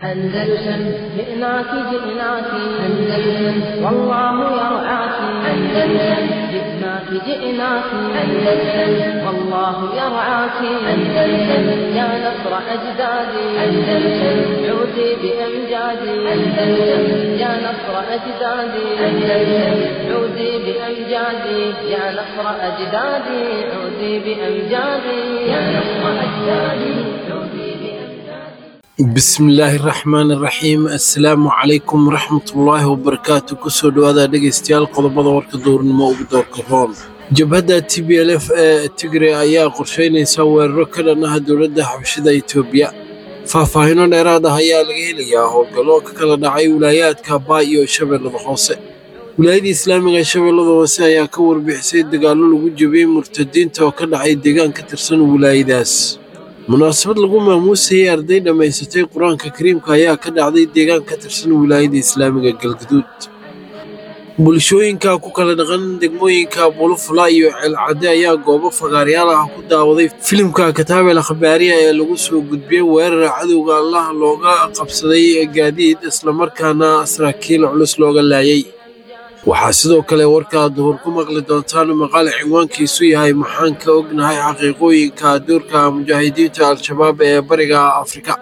أندلسن جئناك جئناك أندلسن والله يرعاك أندلسن جئناك جئناك أندلسن والله يرعاك أندلسن يا نصر أجدادي أندلسن عودي بأمجادي أندلسن يا نصر أجدادي أندلسن عودي بأمجادي يا نصر أجدادي عودي بأمجادي يا نصر أجدادي عودي بأمجادي bismillaahi raxmaani raxiim assalaamu calaykum waraxmatullaahi wabarakaatu kusoo dhowaada dhegaystayaal qodobada warka duurnimo ugu doorka roon jabhadda t b l f ee tigray ayaa qorsheynaysa weeraro ka dhan ah dowladda xabashida etoobiya faahfaahino dheeraad ah ayaa laga helayaa howlgallo ka kala dhacay wilaayaadka baa iyo shabeellada hoose wilaayada islaamiga ee shabeellada hoose ayaa ka warbixisay dagaallo lagu jebiyey murtadiinta oo ka dhacay deegaan ka tirsan wilaayadaas munaasabad lagu maamuusayay arday dhammaysatay qur-aanka kariimka ayaa ka dhacday deegaan ka tirsan wilaayada islaamiga galgaduud bulshooyinka ku kala dhaqan degmooyinka bulufula iyo ceelcadde ayaa goobo fagaaryaal ah ku daawaday filimka kataabel akhbaariya ee lagu soo gudbiyey weerar cadowga allah looga qabsaday gaadiid islamarkaana saraakiil culus looga laayay waxaa sidoo kale warkaa duhur ku maqli doontaan maqaal cinwaankiisu yahay maxaan ka ognahay xaqiiqooyinka doorka mujaahidiinta al-shabaab ee bariga afrika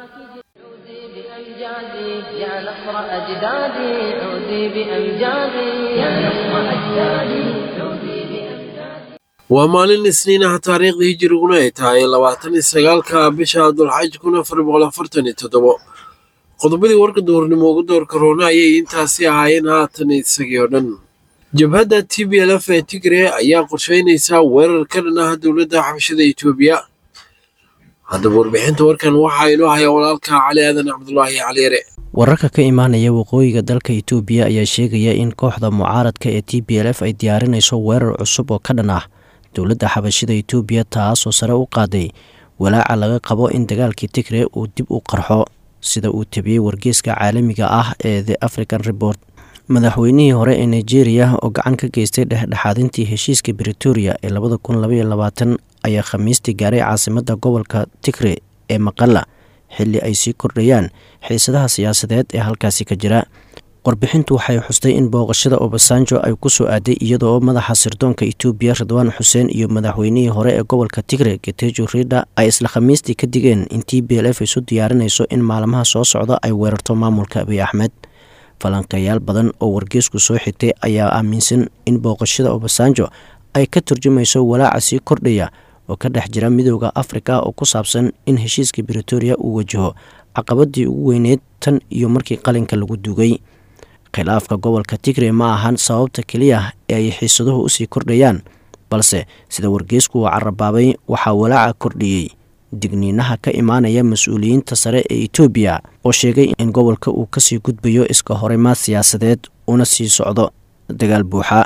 عودي بأمجادي يا نصر أجدادي عودي بأمجادي يا نصر أجدادي عودي بأمجادي waa maalin isniin ah taariikhda hijiriguna ay tahay labaatan iyo sagaalka bisha dulxaj kun afar boqol afartan iyo toddobo qodobadii warka duhurnimo ugu doorka roona ayay intaasi ahaayeen haatan isagii oo dhan jabhadda t b l f ee tigre ayaa qorsheynaysa weerar ka dhan ah dowladda xabashada etoobiya haddaba warbixinta warkan waxaa inoo haya walaalka cali aadan cabdulaahi caliyare wararka ka imaanaya waqooyiga dalka itoobiya ayaa sheegaya in kooxda mucaaradka ee t b l f ay diyaarinayso weerar cusub oo ka dhan ah dowladda xabashida itoobiya taasoo sare u qaaday walaaca laga qabo in dagaalkii tigre uu dib u qarxo sida uu tabiyey wargeeska caalamiga ah ee the african report madaxweynihii hore ee nigeria oo gacan ka geystay dhexdhexaadintii heshiiska britoria ee labada kun labaiyo labaatan ayaa khamiistii gaaray caasimadda gobolka tigre ee maqala xilli ay sii kordhayaan xiisadaha siyaasadeed ee halkaasi ka jira warbixintu waxay xustay in booqashada obasanjo ay ku soo aaday iyadoo madaxa sirdoonka etoobiya ridwaan xuseen iyo madaxweynihii hore ee gobolka tigre getejo rida ay isla khamiistii ka digeen in t b l f isu diyaarinayso in maalmaha soo socda ay weerarto maamulka abiy axmed falanqeeyaal badan oo wargeesku soo xigtay ayaa aaminsan in booqashada obasanjo ay ka turjumayso walaaca sii kordhaya oo ka dhex jira midooda afrika oo ku saabsan in heshiiska britoria uu wajaho caqabadii ugu weyneyd tan iyo markii qalinka lagu dugay khilaafka gobolka tigre ma ahan sababta keliya ee ay xiisaduhu usii kordhayaan balse sida wargeesku uu carabaabay waxaa walaaca kordhiyey digniinaha ka imaanaya mas-uuliyiinta sare ee etoobiya oo sheegay in gobolka uu kasii gudbayo iska horimaad siyaasadeed una sii socdo dagaal buuxa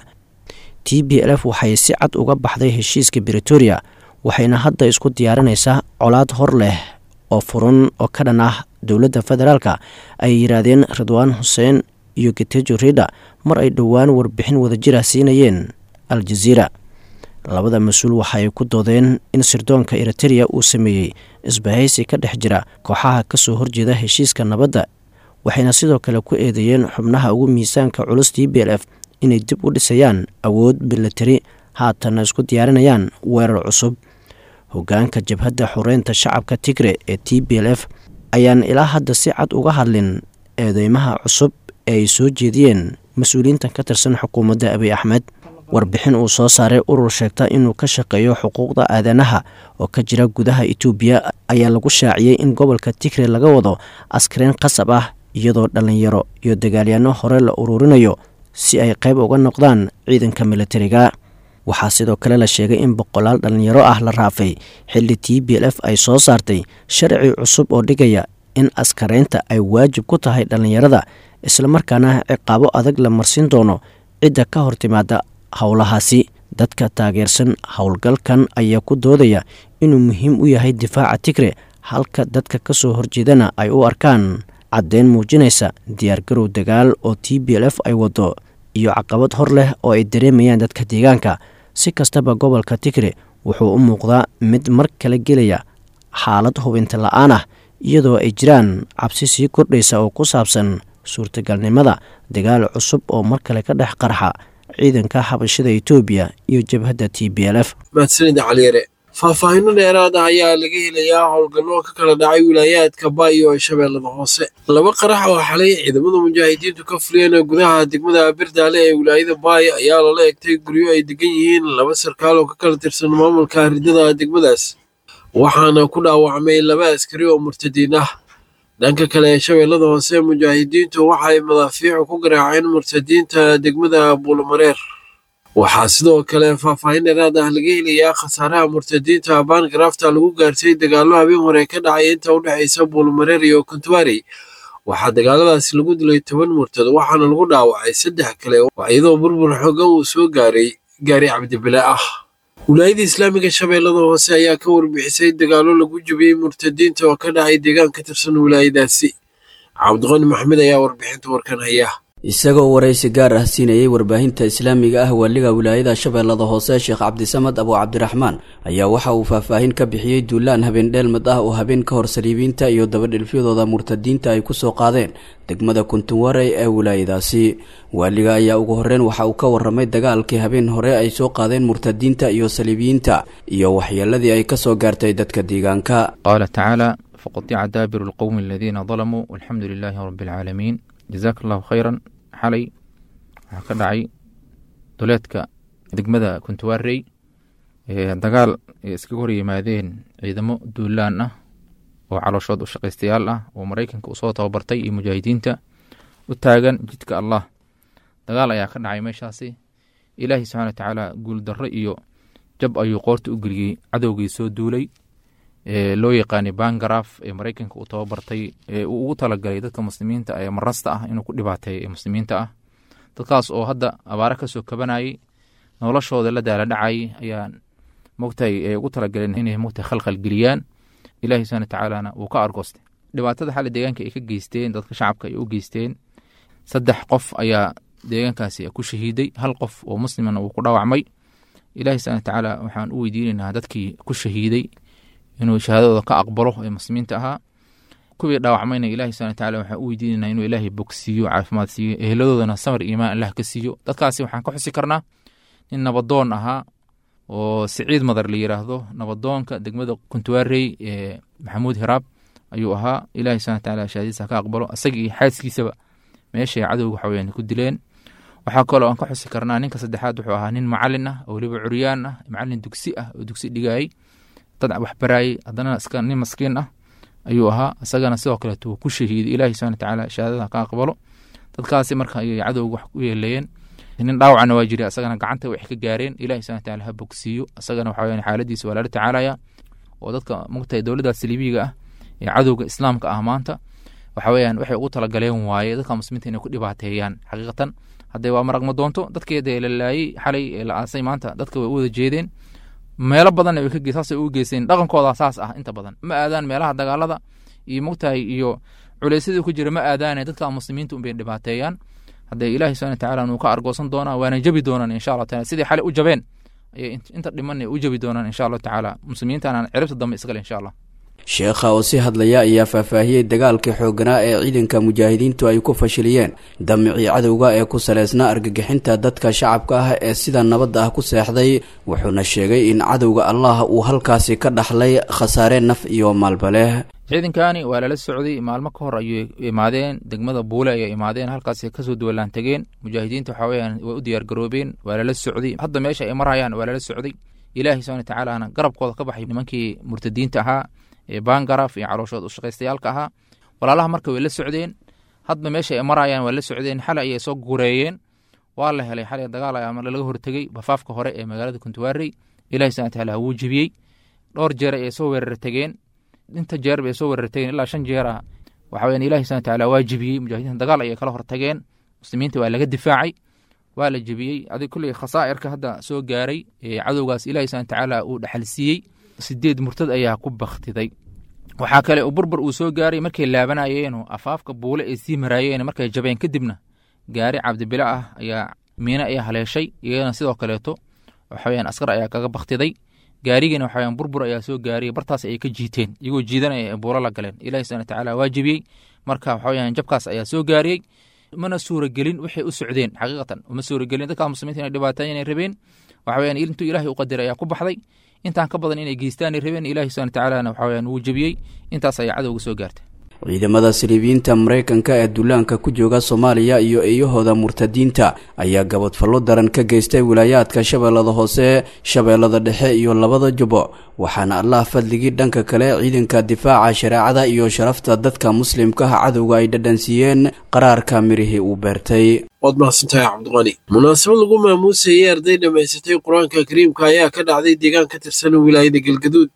t b l f waxay si cad uga baxday heshiiska britoria waxayna hadda isku diyaarinaysaa colaad hor leh oo furan oo ka dhan ah dowladda federaalka ay yidhaahdeen ridwaan xuseen iyo getejo rida mar ay dhowaan warbixin wadajira siinayeen al-jaziira labada mas-uul waxaay ku doodeen in sirdoonka eritereya uu sameeyey isbahaysi ka dhex jira kooxaha kasoo horjeeda heshiiska nabadda waxayna sidoo kale ku eedeeyeen xubnaha ugu miisaanka culus t b l f inay dib u dhisayaan awood milatari haatanna isku diyaarinayaan weerar cusub hogaanka jabhadda xoreynta shacabka tigre ee t b l f ayaan ilaa hadda si cad uga hadlin eedeymaha cusub ee ay soo jeediyeen mas-uuliyiintan ka tirsan xukuumadda abiy axmed warbixin uu soo saaray urur sheegta inuu ka shaqeeyo xuquuqda aadanaha oo ka jira gudaha itoobiya ayaa lagu shaaciyey in gobolka tigre laga wado askariin qasab ah iyadoo dhallinyaro iyo dagaalyaano hore la ururinayo si ay qayb uga noqdaan ciidanka militariga waxaa sidoo kale la sheegay in boqolaal dhallinyaro ah la raafay xilli t b l f ay soo saartay sharci cusub oo dhigaya in askaraynta ay waajib ku tahay dhallinyarada islamarkaana ciqaabo adag la marsin doono cidda ka hor timaada howlahaasi dadka taageersan howlgalkan ayaa ku doodaya inuu muhiim u yahay difaaca tigre halka dadka ka soo horjeedana ay u arkaan caddeyn muujinaysa diyaargarow dagaal oo t b l f ay wado iyo caqabad hor leh oo ay dareemayaan dadka deegaanka si kastaba gobolka tigre wuxuu u muuqdaa mid mar kale gelaya xaalad hubinta la-aan ah iyadoo ay jiraan cabsi sii kordhaysa oo ku saabsan suurtagalnimada dagaal cusub oo mar kale ka dhex qarxa ciidanka xabashida etoobiya iyo jabhadda t b l f mahadsanida caliyare faahfaahinno dheeraad ah ayaa laga helayaa howlgallo ka kala dhacay wilaayaadka baayo ee shabeellada hoose laba qarax oo xalay ciidamada mujaahidiintu ka fuliyeen gudaha degmada birdaale ee wilaayada baay ayaa lala egtay guryo ay degan yihiin laba sarkaal oo ka kala tirsan maamulka ridada degmadaas waxaana ku dhaawacmay laba askari oo murtadiin ah dhanka kale ee shabeellada hoose mujaahidiintu waxay madaafiicu ku garaaceen murtadiinta degmada buulamareer waxaa sidoo kale faahfaahin dheeraad ah laga helayaa khasaaraha murtadiinta baangaraafta lagu gaartay dagaallo habeen hore ka dhacay inta u dhexaysa buulmareer iyo kontuwaari waxaa dagaaladaasi lagu dilay toban murtad waxaana lagu dhaawacay saddex kale iyadoo burbur xoogan uu soo gaaray gaari cabdibile ah wilaayada islaamiga shabeellada hoose ayaa ka warbixisay dagaallo lagu jabiyey murtadiinta oo ka dhacay deegaan ka tirsan wilaayadaasi cabdiqani maxamed ayaa warbixinta warkan haya isagoo waraysi gaar ah siinayay warbaahinta islaamiga ah waaliga wilaayada shabeellada hoose sheekh cabdisamad abu cabdiraxmaan ayaa waxa uu faahfaahin ka bixiyey duulaan habeen dheelmad ah oo habeen ka hor saliibiinta iyo dabadhilfyadooda murtadiinta ay kusoo qaadeen degmada kuntunwarey ee wilaayadaasi waaliga ayaa ugu horreyn waxa uu ka warramay dagaalkii habeen hore ay soo qaadeen murtadiinta iyo saliibiyiinta iyo waxyeeladii ay kasoo gaartay dadka deegaanka qaala tacaala faqatica daabiru lqowmi aladiina dalamuu walxamdu lilaahi rabbi alcaalamiin jazaaka allahu khayran xalay waxaa ka dhacay duleedka degmada kuntuwarey dagaal ay iskaga hor yimaadeen ciidamo duulaan ah oo calooshood u shaqaystayaal ah oo maraykanka usoo tababartay iyo mujaahidiinta u taagan jidka allah dagaal ayaa ka dhacay meeshaasi ilaahi subxana watacaala guuldarro iyo jab ayuu qoorta u geliyey cadowgii soo duulay loo yaqaanay bangaraaf ee maraykanka uu tababartay ee uu ugu talagalay dadka muslimiinta ee marasta ah inuu ku dhibaateeyo ee muslimiinta ah dadkaas oo hadda abaare kasoo kabanayay noloshooda la daala dhacayay ayaa mogtahay ee ugu talagaleen inay mogtahay khalkhal geliyaan ilahi subana watacaalana wuu ka argoostay dhibaatada xali deegaanka ay ka geysteen dadka shacabka ay u geysteen saddex qof ayaa deegaankaasi ku shahiiday hal qof oo muslimana wuu ku dhaawacmay ilahi subana watacaala waxaan u weydiinaynaa dadkii ku shahiiday inuu shahaadadooda ka aqbalo ee muslimiinta ahaa kuwii dhaawacmayna ilahi subana wataala waxaan u weydiinayna inuu ilaahay bogsiiyo caafimaad siiyo eheladoodana samar iimaan allah ka siiyo dadkaasi waxaan ka xusi karnaa nin nabadoon ahaa oo siciid madar la yiraahdo nabadoonka degmada kuntuwarey ee maxamuud hiraab ayuu ahaa ilahi subana wataala shahaadadiisa ka aqbalo isaga iyo xaaskiisaba meeshay cadowga waxaweyaan ku dileen waxaa kaloo aan ka xusi karnaa ninka saddexaad wuxuu ahaa nin macalin ah oo weliba curyaan ah macalin dugsi ah oo dugsi dhigayay dad waxbaraayey haddana iska nin maskiin ah ayuu ahaa isagana sidoo kaleeto wuu ku shahiiday ilahi subana watacaala shahaadada ka aqbalo dadkaasi marka ayay cadowga wax u yeeleeyeen nin dhaawacna waa jira isagana gacanta wax ka gaareen ilahi subana wataala ha bogsiiyo isagana waxa weyaan xaaladiisa waa lala tacaalaya oo dadka mugtahay dowladdaas libiga ah ee cadowga islaamka ah maanta waxa weyaan waxay ugu talagaleen waaye dadka muslimiinta inay ku dhibaateeyaan xaqiiqatan hadday waa maragma doonto dadkeeda la laayey xalay ee la aasay maanta dadka way u wada jeedeen meelo badanna way ka saasay u geysteen dhaqankooda saas ah inta badan ma aadaan meelaha dagaalada iyo mogtahay iyo culeysyadii ku jira ma aadaane dadka muslimiinta unbay dhibaateeyaan haddee ilaahi subana watacaala nuu ka argoosan doonaa waana jabi doonaan insha allah taala sidii xalay u jabeen ayay inta dhimanay u jabi doonaan insha allahu tacaala muslimiintana ciribta dambe iskale insha allah sheekha oo si hadlaya ayaa faahfaahiyey dagaalkii xoogganaa ee ciidanka mujaahidiintu ay ku fashiliyeen damicii cadowga ee ku saleysnaa argagixinta dadka shacabka ah ee sida nabadda ah ku seexday wuxuuna sheegay in cadowga allah uu halkaasi ka dhaxlay khasaare naf iyo maalba leh ciidankani waa lala socday maalmo ka hor ayay imaadeen degmada buule ayay imaadeen halkaas kasoo duwalaan tegeen mujaahidiinta waxaa weyaan way u diyaargaroobeen waa lala socday hadda meesha ay marayaan waa lala socday ilaahi subana watacaalana garabkooda ka baxay nimankii murtadiinta ahaa ee bangaraf iyo calooshood ushaqaystayaalka ahaa walaalaha marka way la socdeen hadba meesha ay marayaan waa la socdeen xalay ayay soo gureeyeen waa la helay xalay dagaal ayaa laga hortegey bafaafka hore ee magaalada kuntuwarey ilahi subana wataala wuu jibiyey dhowr jeer ayay soo weerar tegeen inta jeer bay soo weerar tegeen ilaa shan jeer ah waxa weyan ilahi subana wataala waa jibiyey mujaahidiinta dagaal ayay kala hortageen muslimiinta waa laga difaacay waa la jebiyey adig kulley khasaa'irka hadda soo gaaray ee cadowgaas ilahi subana watacaala uu dhaxalsiiyey sideed murtad ayaa ku baktiday waxaa kale uu burbur uu soo gaaray markay laabanayeen afaafka buule ay sii maraayeen markay jabeen kadibna gaari cabdibile ah ayaa miine ayaa haleeshay iyadana sidoo kaleeto waxaweyaan askar ayaa kaga baktiday gaarigiina waxa weyaan burbur ayaa soo gaariyay bartaas ayay ka jiiteen iyagoo jiidanaya ee buuro la galeen ilahi subxana watacaala waa jebiyey marka waxa weyaan jabkaas ayaa soo gaariyey mana suuragelin waxay u socdeen xaqiiqatan uma suuragelin dadka muslimiinta inay dhibaataan inay rabeen waxa weyaan intuu ilaahay u qadiray ayaa ku baxday intaan ka badan inay geystaanay rabeen ilahi subxana watacaalana waxa weyaan wuu jebiyey intaas ayaa cadowga soo gaartay ciidamada siriibiyiinta maraykanka ee duulaanka ku jooga soomaaliya iyo eeyahooda murtadiinta ayaa gabadfallo daran ka geystay wilaayaadka shabeellada hoose shabeellada dhexe iyo labada jubo waxaana allah fadligii dhanka kale ciidanka difaaca shareecada iyo sharafta dadka muslimkaha cadowga ay dhadhansiiyeen qaraarka mirihii uu beertay waad mahadsantahay cabdiqani munaasabad lagu maamuusayay arday dhammaysatay qur-aanka kariimka ayaa ka dhacday deegaan ka tirsan wilaayada galgaduud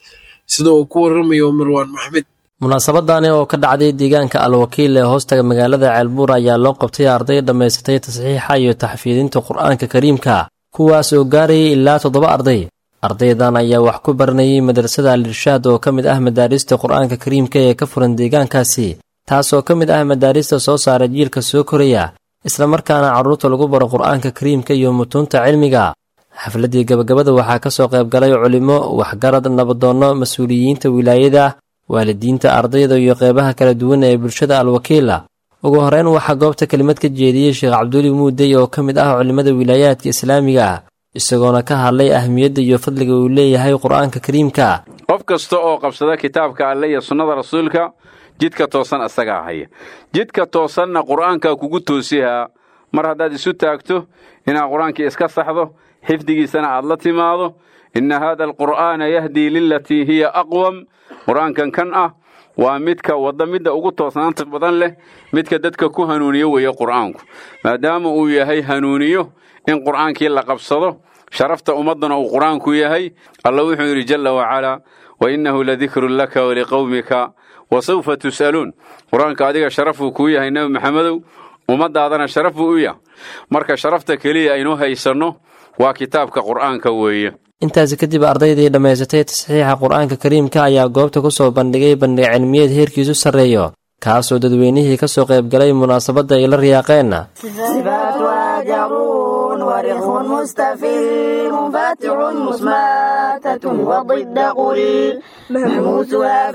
sida uu ku waramayo marwaan maxmed munaasabadani oo ka dhacday deegaanka al-wakiil ee hoostaga magaalada ceelbuur ayaa loo qabtay arday dhammaysatay tasxiixa iyo taxfiidinta qur-aanka kariimka kuwaas oo gaarayay ilaa toddoba arday ardaydan ayaa wax ku baranayay madrasada al-irshaad oo ka mid ah madaarista qur-aanka kariimka ee ka furan deegaankaasi taas oo ka mid ah madaarista soo saara jiilka soo koraya islamarkaana carruurta lagu baro qur-aanka kariimka iyo mutuunta cilmiga xafladdii gabagabada waxaa ka soo qayb galay culimo waxgarad nabadoonno mas-uuliyiinta wilaayada waalidiinta ardayda iyo qeybaha kala duwan ee bulshada al-wakiila ugu horeyn waxaa goobta kelimad ka jeediyey sheekh cabduli muudey oo ka mid ah culimmada wilaayaadka islaamiga ah isagoona ka hadlay ahmiyadda iyo fadliga uu leeyahay qur-aanka kariimka qof kasta oo qabsada kitaabka alle iyo sunnada rasuulka jidka toosan asagaa haya jidka toosanna qur'aankaa kugu toosihaa mar haddaad isu taagto inaad qur-aankii iska saxdo xifdigiisana aad la timaado inna haada alqur'aana yahdii lilatii hiya aqwam qur-aankan kan ah waa midka wadda midda ugu toosnaanta badan leh midka dadka ku hanuuniyo weeye qur'aanku maadaama uu yahay hanuuniyo in qur'aankii la qabsado sharafta ummaddana uu qur'aanku yahay alla wuxuu yidhi jalla wacalaa wa innahu ladikrun laka waliqowmika wa sawfa tus'aluun qur-aanka adiga sharafuu kuu yahay nebi maxamedow ummaddaadana sharaf buu u yahay marka sharafta keliya aynu haysanno waa kitaabka qur'aanka weeye intaasi kadib ardaydii dhammaysatay tasxiixa qur-aanka kariimka ayaa goobta ku soo bandhigay bandhig cilmiyeed heerkiisu sarreeyo kaasoo dadweynihii ka soo qayb galay munaasabadda ay la riyaaqeen ورخ مستفل منفتح مسماتة وضد قل مهموسها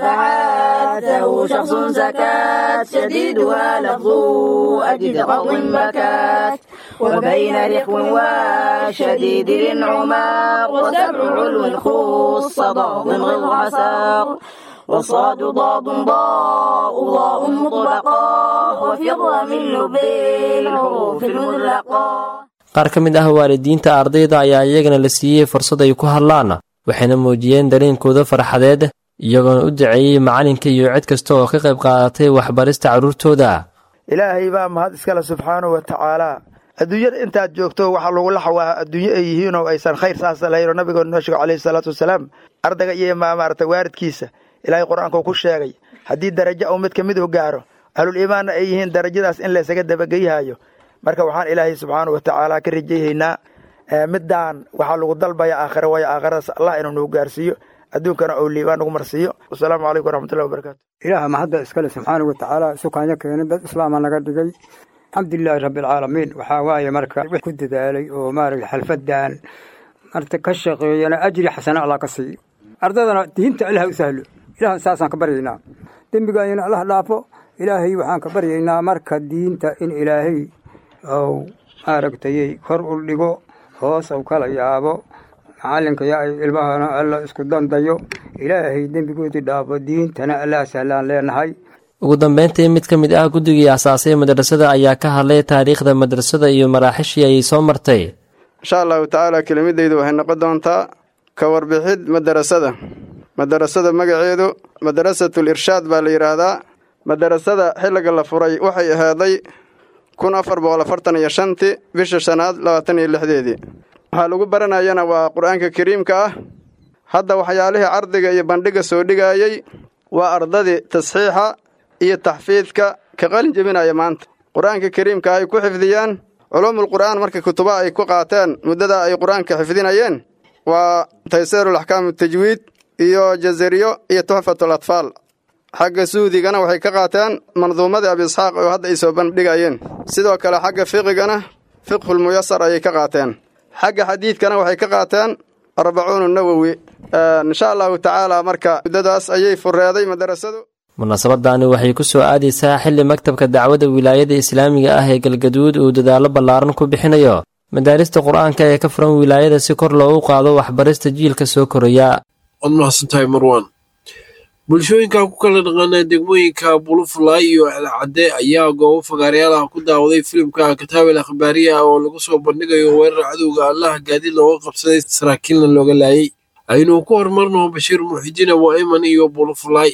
فحاته شخص سكات شديدها لفظ أجد قض بكات وبين رخو وشديد الانعماق وسبع علو خص ضاد غض عساق وصاد ضاد ضاء ضاء مطلقا وفي من لب الحروف المطلقة qaar ka mid ah waalidiinta ardayda ayaa iyagana la siiyey fursad ay ku hadlaan waxayna muujiyeen dareenkooda farxadeed iyagoona u daceeyey macalinka iyo cid kasta oo ka qayb qaadatay waxbarista carruurtooda ilaahay baa mahad iskale subxaanahu wa tacaalaa adduunyada intaad joogto waxaa lagu laxawaa adduunyo ay yihiin oo aysan khayr saasa lahayn oo nabigoona noo sheego calayhi salaatu wasalaam ardayga iyo maarata waalidkiisa ilaahay qur-aankuu ku sheegay haddii darajo uu mid ka mid u gaaro ahlul iimaanna ay yihiin darajadaas in laysaga dabageyhayo marka waxaan ilaahay subxaana wa tacaala ka rajayhaynaa middaan waxaa lagu dalbaya aakhira waayo aakhiradaas allah inuu nagu gaarsiiyo adduunkana ou liibaan nagu marsiiyo wasalaamu calaykum waraxmatullahi wabarakatu ilaaha mahadda iskale subxaana wa tacaala sukaanyo keenay dad islaama naga dhigay alxamdulilaahi rabbialcaalamiin waxaa waaye marka wix ku dadaalay oo maaragta xalfadan marta ka shaqeeyana ajri xasana allah ka siiyo ardaydana diinta ilaha u sahlo ilaah saasaan ka baryaynaa dembigaayana allah dhaafo ilaahay waxaan ka baryaynaa marka diinta in ilaahay ou maaragtayey kor u dhigo hoos ou kala yaabo macalinka yaa ay ilmahana alla isku dandayo ilaahay dembigoodii dhaafo diintana allaa sahlaan leenahay ugu dambeyntii mid ka mid ah guddigii asaasay madrasada ayaa ka hadlay taariikhda madrasada iyo maraaxishii ayay soo martay insha allahu tacaala kelimadaydu waxay noqon doontaa ka warbixid madarasada madarasada magaceedu madarasatul irshaad baa la yidhaahdaa madarasada xilliga la furay waxay ahaaday kun afar boqol afartan iyo shantii bisha shanaad labaatan iyo lixdeedii waxaa lagu baranayana waa qur-aanka kariimka ah hadda waxyaalihii cardiga iyo bandhiga soo dhigaayey waa ardadii tasxiixa iyo taxfiidka ka qalin jebinaya maanta qur-aanka kariimka ay ku xifdiyaan culuumul qur'aan marka kutubaha ay ku qaateen muddada ay qur-aanka xifdinayeen waa tayseerul axkaamu tajwiid iyo jazariyo iyo tuxfatul atfaal xagga suudigana waxay ka qaateen manduumadii abi isxaaq oo hadda ay soo bandhigayeen sidoo kale xagga fiqigana fiqhul muyasar ayay ka qaateen xagga xadiidkana waxay ka qaateen arbacuunu nawowi insha allahu tacaala marka muddadaas ayay fureeday madarasadu munaasabadani waxay ku soo aadaysaa xilli maktabka dacwadda wilaayada islaamiga ah ee galgaduud uu dadaallo ballaaran ku bixinayo madaarista qur-aanka ee ka furan wilaayada si kor loogu qaado waxbarista jiilka soo koraya waad mahadsantahay marwan bulshooyinka ku kala dhaqaana degmooyinka bulufulay iyo alcadde ayaa goobo fagaarayaalaha ku daawaday filimka kataabel akhbaariya oo lagu soo bandhigayo weerar cadowga allaha gaadiid looga qabsaday saraakiilna looga laayay aynu ku horumarno bashiir muxidiin abu ayman iyo bulufulay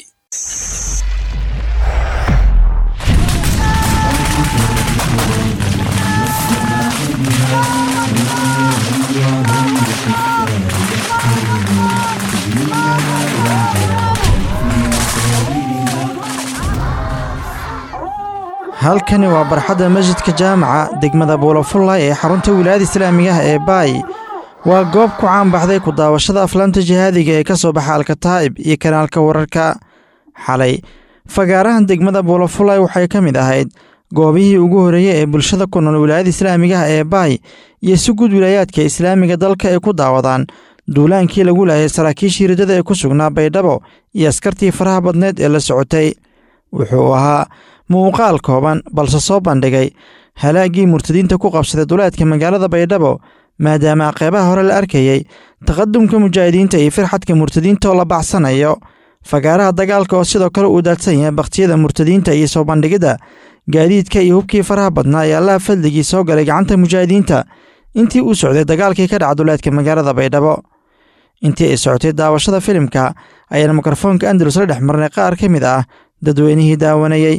halkani waa barxadda masjidka jaamaca degmada buulafullay ee xarunta wilaayada islaamiga ah ee baay waa goob ku caanbaxday ku daawashada aflaamta jihaadiga ee ka soo baxa alkataa'ib iyo kanaalka wararka xalay fagaarahan degmada buulafullay waxay ka mid ahayd goobihii ugu horreeyey ee bulshada ku nool wilaayada islaamiga ah ee baay iyo si guud wilaayaadka islaamiga dalka ay ku daawadaan duulaankii lagu laayay saraakiishii ridada ee ku sugnaa baydhabo iyo askartii faraha badneed ee la socotay wuxuu ahaa muuqaal kooban balse soo bandhigay halaaggii murtadiinta ku qabsaday duleedka magaalada baydhabo maadaama qeybaha hore la arkayey taqadumka mujaahidiinta iyo firxadka murtadiinta oo la bacsanayo fagaaraha dagaalka oo sidoo kale uu daadsan yahay bakhtiyada murtadiinta iyo soo bandhigidda gaadiidka iyo hubkii faraha badnaa ee allaha fadligii soo galay gacanta mujaahidiinta intii uu socday dagaalkii ka dhaca duleedka magaalada baydhabo intii ay socotay daawashada filimka ayaan mikrofoonka andalus la dhex marnay qaar ka mid ah dadweynihii daawanayey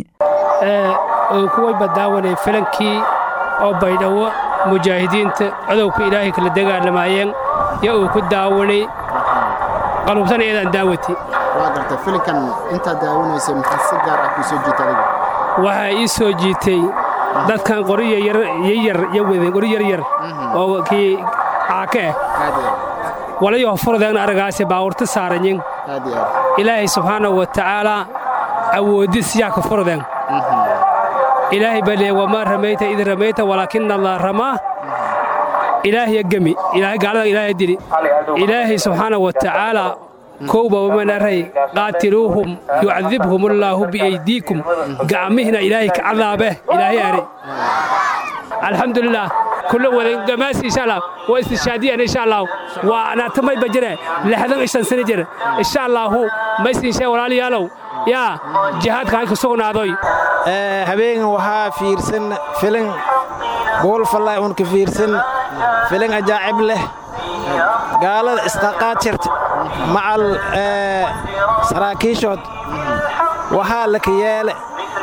kuwayba daawanay filankii oo baydhabo mujaahidiinta codowka ilaahay kala dagaalamaayeen yo uu ku daawanay qalubsan eedaan daawati waa gartay filinkan intaad daawanaysay maxaa si gaar ah kuu soo jiitay adiga waxaa ii soo jiitay dadkan qori yaryar yo wadeen qori yaryar oo kii caake ah walayo furdeegna aragaasi baawurta saaranyin ilaahay subxaanahu wa tacaalaa awoodis yaa ka furdeen ilaahay baa leeyay wamaa ramayta id ramayta walaakina allah ramaa ilaahya gemi gaalada ilaahay dili ilaahay subxaanahu wa tacaalaa kowba wamanaray qaatiluuhum yucadibhum allaahu biaydiikum gacmihina ilaahay ka cadaabeh ilaahay are alxamdulilah kulo wadan gamaasi insha allah waa istishaadiyan insha allah waa anaatamay bajire lixdan ishan sano jir insha allahu maysinshe walaalayaalow yaa jihaadka halka sugnaadoy habeengan waxaa fiirsan filin buulfallay uun ka fiirsan filin ajaacib leh gaalada isqaqaad jirta macal saraakiishood waxaa laka yeele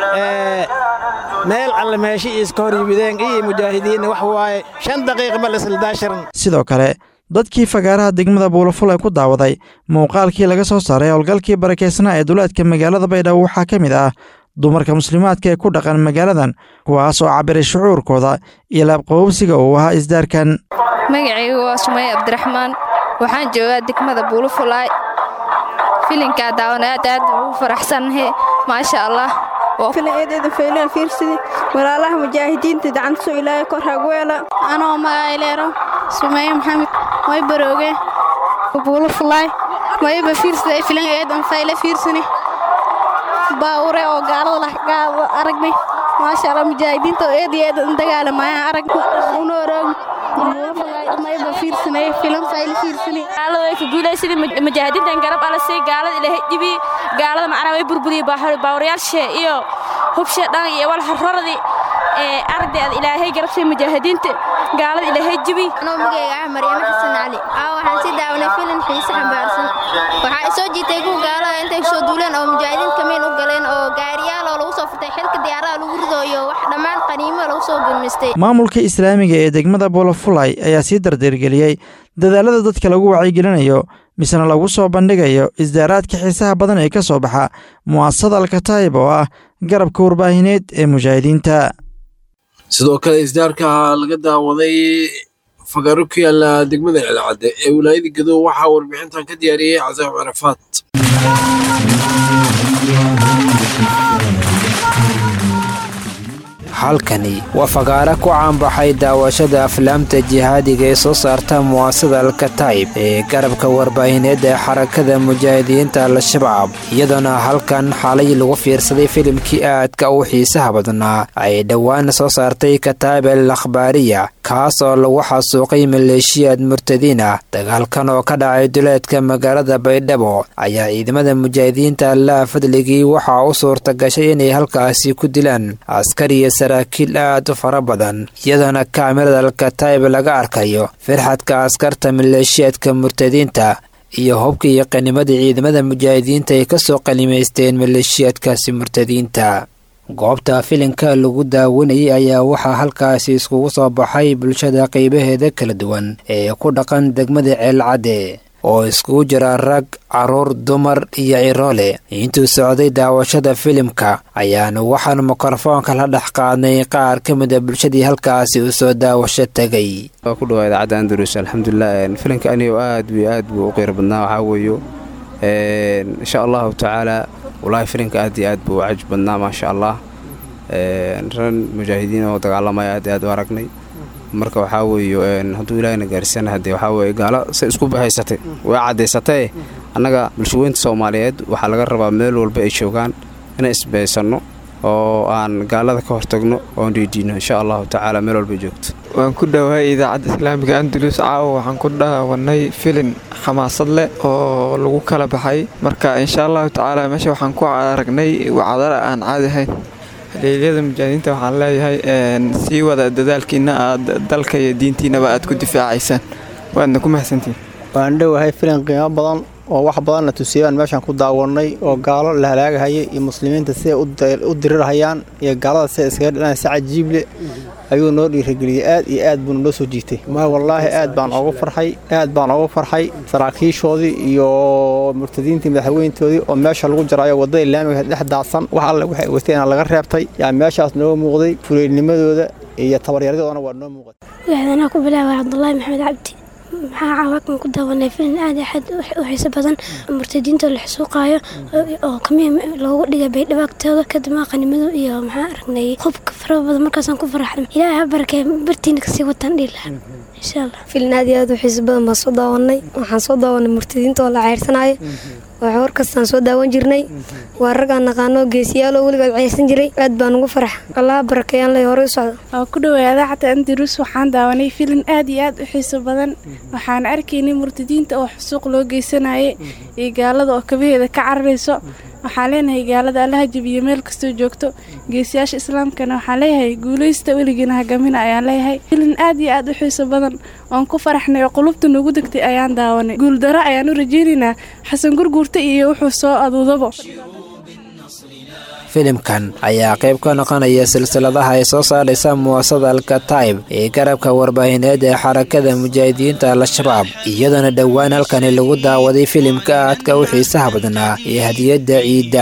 meel alle meeshi iska hor yimideen iyo mujaahidiinna wax waaye shan daqiiqa bal isladasharan sidoo kale dadkii fagaaraha degmada buulaful ee ku daawaday muuqaalkii laga soo saaray howlgalkii barakeysnaa ee duleedka magaalada baydhabo waxaa ka mid ah dumarka muslimaadka ee ku dhaqan magaaladan kuwaas oo cabiray shucuurkooda iyo laabqabowsiga uu ahaa isdaarkan magacaygu waa sumaya cabdiraxmaan waxaan joogaa degmada buulafulaay filinkaa daawan aad aad ugu faraxsannahe maasha allah filaeedeeda faylaan fiirsidi walaalaha mujaahidiinta gacantasoo ilaahay kor hagweela anoo magayleero sumeeye maxamed way barooge buulo fulaay mayba fiirsida filan eedan fayle fiirsani baawure oo gaalada aragnay maasha allah mujaahidiinta oo eed iyo eedan dagaalamaayaan arag una oroog mayba fiirsanay filan fayle fiirsani gaalada way ka guulaysadii mujaahidiintan garab ala sii gaalada ilaahay dhibi gaalada macnaa way burburiyey baawarayaashe iyo hubshe dhan iyo walxororadii ee ardayda ilaahay garabsay mujaahidiinta gaalada ilaahay jibi anoo magayga ah maryamo xasan cali aa waxaan sii daawanay filim xiise xambaarsan waxaa i soo jiitay kuwa gaalada intay soo duuleen oo mujaahidiin kamiin u galeen oo gaariyaal oo lagu soo furtay xilka diyaarada lagu ridooyo wax dhammaan qaniimo lagu soo gulmistay maamulka islaamiga ee degmada buulafulay ayaa sii dardargeliyey dadaalada dadka lagu wacyigelinayo misena lagu soo bandhigayo isdaaraadka xiisaha badan ee ka soo baxa mu'asasada alkataayib oo ah garabka warbaahineed ee mujaahidiinta sidoo kale isdaarka laga daawaday fagaaro ku yaala degmada celcadde ee wilaayada gadow waxaa warbixintan ka diyaariyey casaam carafaad halkani waa fagaara ku caanbaxay daawashada aflaamta jihaadiga ee soo saarta muwaasada alkataib ee garabka warbaahineed ee xarakada mujaahidiinta al-shabaab iyadoona halkan xalay lagu fiirsaday filimkii aadka u xiisaha badnaa ay dhowaan soo saartay kataib al akhbaariya kaas oo lagu xasuuqay maleeshiyaad murtadiin ah dagaalkan oo ka dhacay duleedka magaalada baydhabo ayaa ciidamada mujaahidiinta allaha fadligii waxaa u suurta gashay inay halkaasi ku dilaan askar iyo saraakiil aad u fara badan iyadoona kaamirada alkataib laga arkayo firxadka askarta maleeshiyaadka murtadiinta iyo hubka iyo qanimadii ciidamada mujaahidiinta ay kasoo qanimaysteen maleeshiyaadkaasi murtadiinta goobta filinka lagu daawanayay ayaa waxaa halkaasi iskugu soo baxay bulshada qaybaheeda kala duwan ee ku dhaqan degmada ceelcadde oo iskugu jira rag caruur dumar iyo ciroole intuu socday daawashada filimka ayaanu waxaan mikrofoonka la dhex qaadnay qaar ka mida bulshadii halkaasi u soo daawasho tegay waa ku dhawaa idaacadda andalus alxamdulilah filimka anigo aad b aad buu u qeyr badnaa waxaa weeyo insha allahu tacaala walaahi filimka aad iyo aad buu u caj badnaa maasha allah ran mujaahidiin oo dagaalamaya aad aad u aragnay marka waxaa weeye hadduu ilaahayna gaarsiisana haddee waxaa weeye gaalo say isku bahaysatay way caddaysatee annaga bulshaweynta soomaaliyeed waxaa laga rabaa meel walba ay joogaan inaan isbahaysanno oo aan gaalada ka hortagno oon dhiidhiino insha allahu tacaala meel walba joogto waan ku dhowahay idaacadda islaamiga andalus caawa waxaan ku dhaawanay filin xamaasad leh oo lagu kala baxay marka insha allahu tacaala meesha waxaan ku aragnay wacdara aan caadi ahayn haleelyada mujaahidiinta waxaan leeyahay sii wada dadaalkiina aad dalka iyo diintiinaba aad ku difaacaysaan waadna ku mahadsantihin waan dhowahay filin qiimo badan oo wax badanna tusiyaan meeshaan ku daawanay oo gaalo la halaagahaya iyo muslimiinta siday u dirirhayaan iyo gaalada sida iskaga dhilaan si cajiible ayuu noo dhiirageliyey aad iyo aad buuna noo soo jiitay ma wallaahi aad baan ogu farxay aad baan ogu farxay saraakiishoodii iyo murtadiintii madaxweyntoodii oo meesha lagu jaraayo waddada islaamiga dhex daadsan wax alle waxay wateena laga reebtay yaa meeshaas noo muuqday fuleylnimadooda iyo tabaryaradoodana waa noo muuqday waxdanaa ku bilaabay cabdulaahi maxamed cabdi maxaa caawakan ku daawanay filin aad aad u xiiso badan murtadiinta la xusuuqaayo oo kamiya loogu dhigay baydhabo agtooda kadib qanimado iyo maxaa aragnay hubka fara badan markaasaan ku faraxnay ilaahay ha barakee bartiina kasii wataan dhiilaha insha allah filin aad iyo aad u xiiso badan baan soo daawanay waxaan soo daawanay murtadiinta oo la ceyrsanayo waa war kastaan soo daawan jirnay waa raggaan naqaano geesiyaaloo weligood ceysan jiray aad baan ugu farax allaha barakeeyaan lay horey u socdo waa ku dhowaa idaacadda andalus waxaan daawanay filin aad iyo aad u xiiso badan waxaan arkaynay murtadiinta oo xusuuq loo geysanayay iyo gaalada oo kabaheeda ka cararayso waxaan leenahay gaalada allaha jabiyo meel kastoo joogto geesiyaasha islaamkana waxaan leeyahay guulaysta weligiina hagamina ayaan leeyahay filin aad iyo aad u xiiso badan oon ku faraxnay oo qulubta nagu degtay ayaan daawanay guuldaro ayaan u rajaynaynaa xasan gurguurta iyo wuxuu soo aduudabo filimkan ayaa qayb ka noqonaya silsiladaha ay soo saaraysa muwaasada alkataib ee garabka warbaahineed ee xarakada mujaahidiinta al-shabaab iyadoona dhowaan halkani lagu daawaday filimka aadka u xiisaha badnaa ee hadiyadda ciidda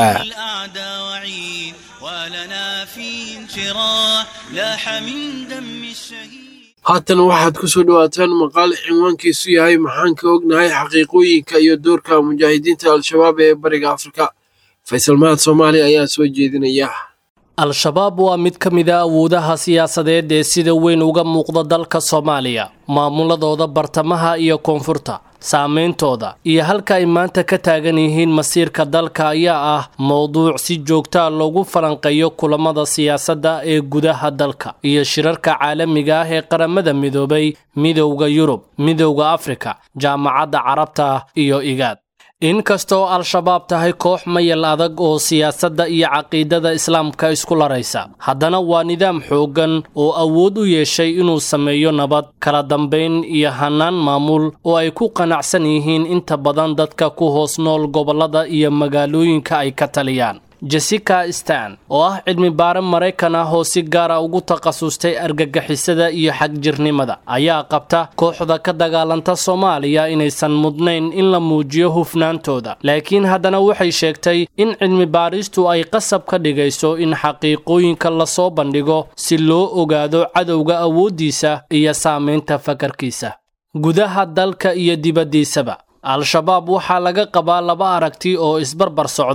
haatan waxaad ku soo dhowaataan maqaal cinwaankiisu yahay maxaan ka ognahay xaqiiqooyinka iyo doorka mujaahidiinta al-shabaab ee bariga afrika faysal mahad soomaali ayaa soo jeedinaya al-shabaab waa mid ka mid a awoodaha siyaasadeed ee sida weyn uga muuqda dalka soomaaliya maamuladooda bartamaha iyo koonfurta saameyntooda iyo halka ay maanta ka taagan yihiin masiirka dalka ayaa ah mowduuc si joogtaa loogu falanqeeyo kulamada siyaasadda ee gudaha dalka iyo shirarka caalamiga ah ee qaramada midoobay midowda yurub midowda afrika jaamacadda carabta iyo igaad inkastoo al-shabaab tahay koox mayal adag oo siyaasadda iyo caqiidada islaamka isku laraysa haddana waa nidaam xooggan oo awood u yeeshay inuu sameeyo nabad kala dambayn iyo hannaan maamul oo ay ku qanacsan yihiin inta badan dadka ku hoos nool gobollada iyo magaalooyinka ay ka taliyaan jessica stan oo ah cilmi baare maraykan ah oo si gaara ugu takhasustay argagixisada iyo xagjirnimada ayaa qabta kooxda ka dagaalanta soomaaliya inaysan mudnayn in la muujiyo hufnaantooda laakiin haddana waxay sheegtay in cilmi baaristu ay qasab ka dhigayso in xaqiiqooyinka lasoo bandhigo si loo ogaado cadowga awooddiisa iyo saamaynta fakarkiisa gudaha dalka iyo dibaddiisaba al-shabaab waxaa laga qabaa laba aragti oo isbarbar socda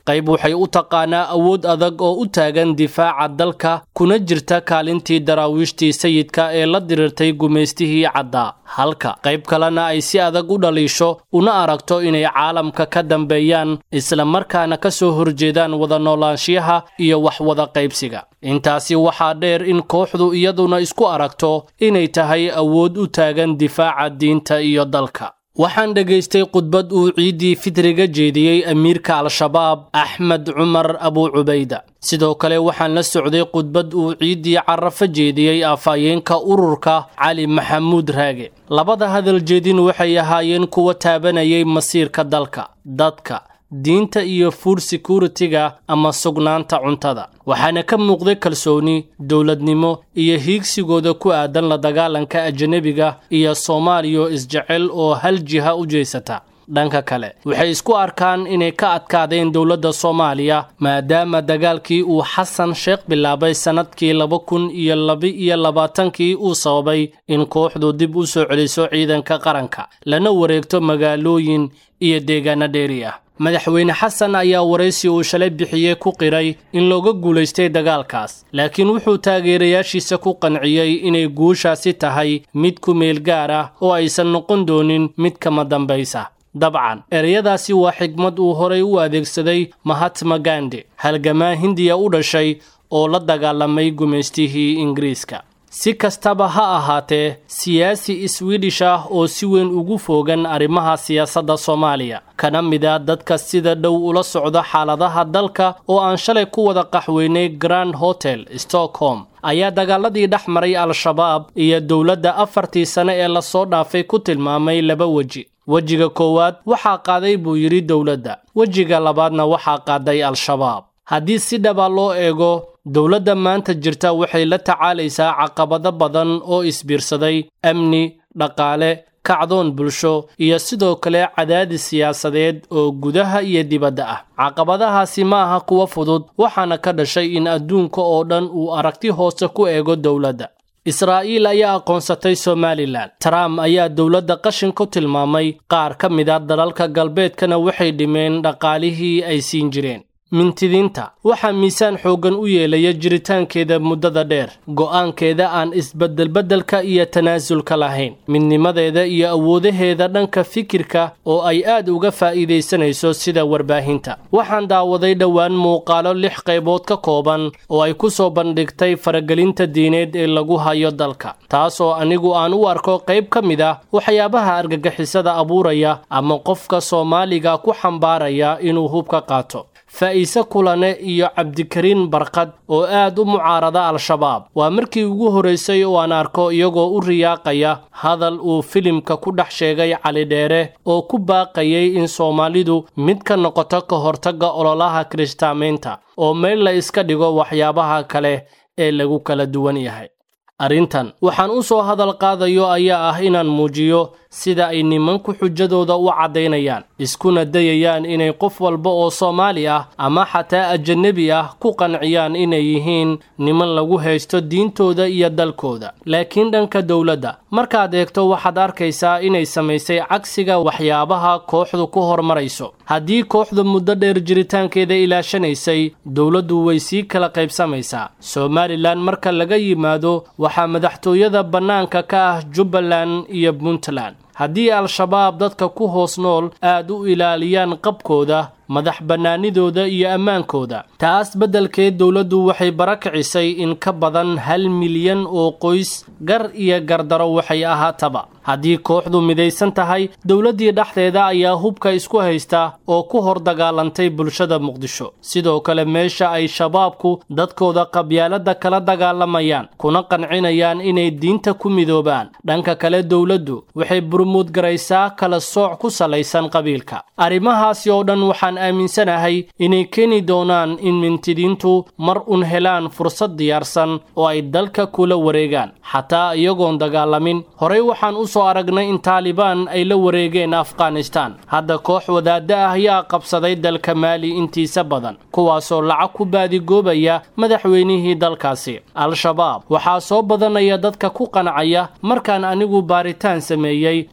qayb waxay u taqaanaa awood adag oo u taagan difaaca dalka kuna jirta kaalintii daraawiishtii sayidka ee la diriirtay gumaystihii caddaa halka qayb kalena ay si adag u dhaliisho una aragto inay caalamka ka dambeeyaan isla markaana ka soo horjeedaan wada noolaanshiyaha iyo wax wada qaybsiga intaasi waxaa dheer in kooxdu iyaduna isku aragto inay tahay awood u taagan difaaca diinta iyo dalka waxaan dhegaystay khudbad uu ciiddii fitriga jeediyey amiirka al-shabaab axmed cumar abu cubayda sidoo kale waxaan la socday khudbad uu ciiddii carafo jeediyey afhayeenka ururka cali maxamuud raage labada hadal jeedin waxay ahaayeen kuwa taabanayay masiirka dalka dadka diinta iyo food security-ga ama sugnaanta cuntada waxaana ka muuqday kalsooni dowladnimo iyo hiigsigooda ku aadan la dagaalanka ajanabiga iyo soomaaliya isjecel oo hal jiha u jeysata dhanka kale waxay isku arkaan inay ka adkaadeen dowladda soomaaliya maadaama dagaalkii uu xasan sheekh bilaabay sannadkii laba kun iyo laba-iyo labaatankii uu sababay in kooxdu dib u soo celiso ciidanka qaranka lana wareegto magaalooyin iyo deegaano dheeri ah madaxweyne xasan ayaa waraysi uu shalay bixiyey ku qiray in looga guulaystay dagaalkaas laakiin wuxuu taageerayaashiisa ku qanciyey inay guushaasi tahay mid ku meel gaar ah oo aysan noqon doonin mid kama dambaysa dabcan ereyadaasi waa xigmad uu horay u adeegsaday mahatma gandi halgamaa hindiya u dhashay oo la dagaalamay gumaystihii ingiriiska si kastaba ha ahaatee siyaasi swedish ah oo si weyn ugu foogan arrimaha siyaasadda soomaaliya kana mid a dadka sida dhow ula socda xaaladaha dalka oo aan shalay ku wada qaxweynay grand hotel stockholm ayaa dagaaladii dhex maray al-shabaab iyo dowladda afartii sane ee lasoo dhaafay ku tilmaamay laba weji wejiga koowaad waxaa qaaday buu yidhi dowladda wejiga labaadna waxaa qaaday al-shabaab haddii si dhaba loo eego dowladda maanta jirta waxay la tacaalaysaa caqabado badan oo isbiirsaday amni dhaqaale kacdoon bulsho iyo sidoo kale cadaadis siyaasadeed oo gudaha iyo dibadda ah caqabadahaasi ma aha kuwa fudud waxaana ka dhashay in adduunka oo dhan uu aragti hoose ku eego dowladda israa'iil ayaa aqoonsatay somalilan trump ayaa dowladda qashin ku tilmaamay qaar ka mid a dalalka galbeedkana waxay dhimeen dhaqaalihii ay siin jireen mintidiinta waxaa miisaan xooggan u yeelaya jiritaankeeda muddada dheer go'aankeeda aan isbeddelbeddelka iyo tanaasulka lahayn midnimadeeda iyo awoodaheeda dhanka fikirka oo ay aad uga faa'iidaysanayso sida warbaahinta waxaan daawaday dhowaan muuqaalo lix qaybood ka kooban oo ay ku soo bandhigtay faragelinta diineed ee lagu hayo dalka taas oo anigu aan u arko qayb ka mid ah waxyaabaha argagixisada abuuraya ama qofka soomaaliga ku xambaaraya inuu hubka qaato faa'iise kulane iyo cabdikariin barkad oo aad u mucaarada al-shabaab waa markii ugu horraysay oo aan arko iyagoo u riyaaqaya hadal uu filimka ku dhex sheegay cali dheere oo ku baaqayay in soomaalidu mid ka noqoto ka hortagga ololaha kiristaamaynta oo meel la iska dhigo waxyaabaha kale ee lagu kala duwan yahay arrintan waxaan u soo hadal qaadayo ayaa ah inaan muujiyo sida ay nimanku xujadooda u caddaynayaan iskuna dayayaan inay qof walba oo soomaali ah ama xataa ajanebi ah ku qanciyaan inay yihiin niman lagu haysto diintooda iyo dalkooda laakiin dhanka dowladda markaad eegto waxaad arkaysaa inay samaysay cagsiga waxyaabaha kooxdu ku horumarayso haddii kooxdu muddo dheer jiritaankeeda ilaashanaysay dowladdu way sii kala qaybsamaysaa somalilan marka laga yimaado waxaa madaxtooyada bannaanka ka ah jubbaland iyo puntland haddii al-shabaab dadka ku hoos nool aad u ilaaliyaan qabkooda madax bannaanidooda iyo ammaankooda taas beddelkeed dowladdu waxay barakicisay in ka badan hal milyan oo qoys gar iyo gardaro waxay ahaataba haddii kooxdu midaysan tahay dowladdii dhexdeeda ayaa hubka isku haysta oo ku hor dagaalantay bulshada muqdisho sidoo kale meesha ay shabaabku dadkooda qabyaaladda kala dagaalamayaan kuna qancinayaan inay diinta ku midoobaan dhanka kale dowladdu waxay burmuudgaraysaa kala sooc ku salaysan qabiilka arrimahaasi oo dhan waxaan aaminsanahay inay keeni doonaan in mintidiintu mar un helaan fursad diyaarsan oo ay dalka kula wareegaan xataa iyagoon dagaalamin horey waxaan u soo aragnay in taalibaan ay la wareegeen afghanistaan hadda koox wadaadda ah ayaa qabsaday dalka maali intiisa badan kuwaasoo lacag ku baadigoobaya madaxweynihii dalkaasi al-shabaab waxaa soo badanaya dadka ku qancaya markaan anigu baaritaan sameeyey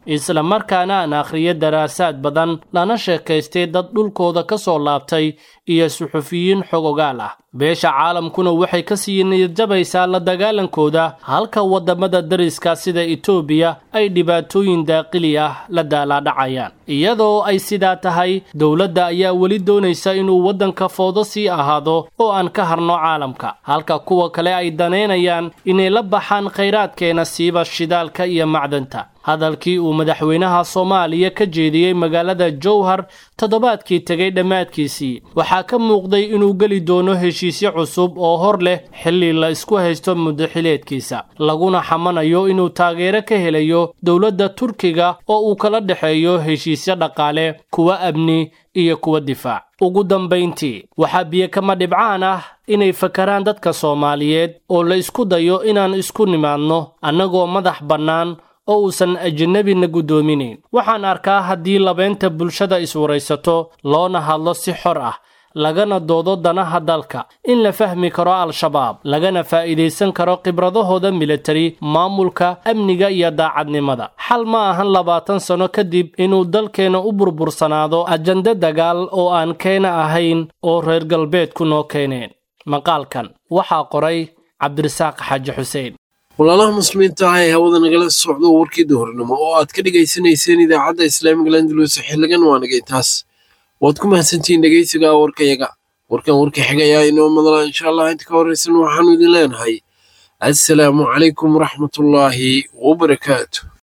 isla markaana aan akhriyo daraasaad badan lana sheekaystay dad dhulkooda ka soo laabtay iyo suxufiyiin xogogaal ah beesha caalamkuna waxay ka sii niyadjabaysaa la dagaalankooda halka waddamada dariska sida etoobiya ay dhibaatooyin daaqili ah la daalaadhacayaan iyadoo ay sidaa tahay dowladda ayaa weli doonaysa inuu waddanka foodo sii ahaado oo aan ka harno caalamka halka kuwa kale ay danaynayaan inay la baxaan khayraadkeena siiba shidaalka iyo macdanta hadalkii uu madaxweynaha soomaaliya ka jeediyey magaalada jowhar toddobaadkii tegay dhammaadkiisii waxaa ka muuqday inuu geli doono heshiisyo cusub oo hor leh xilli la isku haysto muddaxileedkiisa laguna xamanayo inuu taageero ka helayo dowladda turkiga oo uu kala dhexeeyo heshiisyo dhaqaale kuwa amni iyo kuwa difaac ugu dambayntii waxaa biyo kama dhibcaan ah inay fakaraan dadka soomaaliyeed oo la isku dayo inaan isku nimaadno annagoo madax bannaan oo uusan ajnabina guddoominayn waxaan arkaa haddii labeynta bulshada iswaraysato loona hadlo si xor ah lagana doodo danaha dalka in la fahmi karo al-shabaab lagana faa'iidaysan karo khibradahooda militari maamulka amniga iyo daacadnimada xal ma ahan labaatan sano kadib inuu dalkeenna u burbursanaado ajande dagaal oo aan keena ahayn oo reer galbeedku noo keeneen maqaalkan waxaa qoray cabdirasaaq xaaji xuseen walaalaha muslimiinta ah ee hawada nagala socdo warkii duhurnimo oo aad ka dhegaysanayseen idaacadda islaamiga landalus xiligan waa nagay taas waad ku mahadsantihiin dhegaysiga warkayaga warkan warka xigayaa inoo madala insha allah inta ka horraysan waxaanu idin leenahay assalaamu calaykum waraxmatullaahi wabarakaatu